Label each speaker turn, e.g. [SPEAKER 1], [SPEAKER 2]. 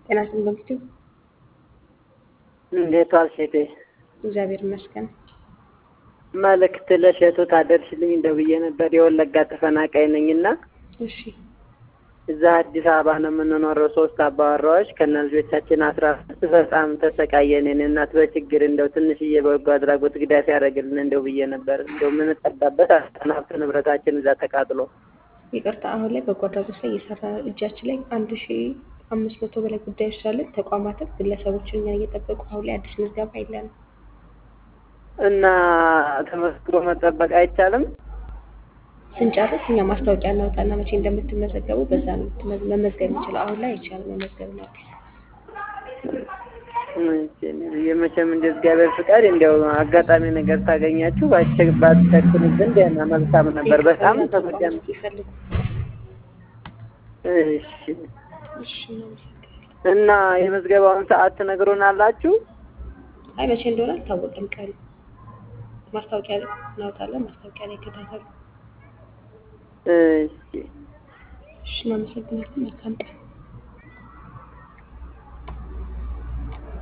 [SPEAKER 1] ጤና ይስጥልኝ በፊቱ
[SPEAKER 2] እንዴት ዋልሽ እህቴ?
[SPEAKER 1] እግዚአብሔር ይመስገን።
[SPEAKER 2] መልእክት ለእሸቱ ታደርሽልኝ እንደው ብዬ ነበር። የወለጋ ተፈናቃይ ነኝና
[SPEAKER 1] እሺ
[SPEAKER 2] እዛ አዲስ አበባ ነው የምንኖረው ሶስት አባወራዎች ከነ ልጆቻችን አስራ አምስት በጣም ተሰቃየን። የእኔ እናት በችግር እንደው ትንሽዬ በጎ አድራጎት ግዳፍ ያደረግልን እንደው ብዬ ነበር። እንደው የምንጠዳበት አጣን። ሀብት ንብረታችን እዛ ተቃጥሎ
[SPEAKER 1] ይቅርታ፣ አሁን ላይ በጎ አድራጎት ላይ እየሰራ እጃችን ላይ አንድ ሺ አምስት መቶ በላይ ጉዳዮች ስላለን ተቋማትም ግለሰቦችን እኛን እየጠበቁ አሁን ላይ አዲስ ምዝገባ የለንም።
[SPEAKER 2] እና ተመስግሮ መጠበቅ አይቻልም።
[SPEAKER 1] ስንጨርስ እኛ ማስታወቂያ እናውጣና መቼ እንደምትመዘገቡ በዛ ነው የምትመዝ- መመዝገብ የሚችለው። አሁን ላይ አይቻልም መመዝገብ ነው።
[SPEAKER 2] የመቼም እንደ እግዚአብሔር ፍቃድ እንዲያው አጋጣሚ ነገር ታገኛችሁ ባቸ- ባትቸኩንብን ደህና መልካም ነበር። በጣም ተጎዳን።
[SPEAKER 1] ይፈልጉ።
[SPEAKER 2] እሺ
[SPEAKER 1] እሺ እናመሰግናለን።
[SPEAKER 2] እና የመዝገባውን ሰዓት ትነግሩናላችሁ?
[SPEAKER 1] አይ መቼ እንደሆነ አልታወቀም ቀኑ። ማስታወቂያ ላይ እናውጣለን። ማስታወቂያ ላይ ይከታተሉ።
[SPEAKER 2] እሺ
[SPEAKER 1] እሺ እናመሰግናለን። መልካም ቀን